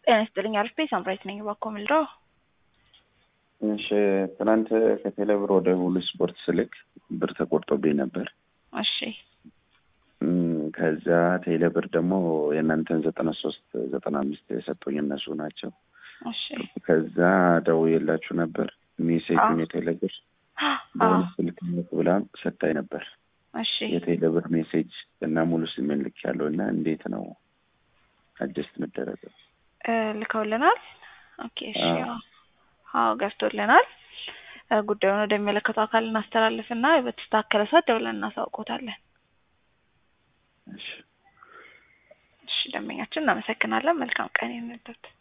ጤና ይስጥልኝ አርፌ ሳምራይት ነኝ። እባክዎ ምልደው እሺ ትናንት ከቴሌብር ወደ ሁሉ ስፖርት ስልክ ብር ተቆርጦብኝ ነበር። እሺ እም፣ ከዛ ቴሌብር ደግሞ የእናንተን ዘጠና ሶስት ዘጠና አምስት የሰጡኝ እነሱ ናቸው። እሺ ከዛ ደውዬላችሁ ነበር ሜሴጁን የቴሌብር በሁሉ ስልክ ልክ ብላ ሰታኝ ነበር። እሺ የቴሌብር ሜሴጅ እና ሙሉ ስሜን ልክ ያለው እና እንዴት ነው አጀስት መደረገው? እ፣ ልከውልናል። ኦኬ እሺ አዎ። አዎ አዎ ገብቶልናል። እ፣ ጉዳዩን ወደሚመለከተው አካል እናስተላልፍና በተስተካከለ ሰዓት ደውለን እናሳውቆታለን። እሺ እሺ ደንበኛችን እናመሰግናለን። መልካም ቀን ይሁንልዎት።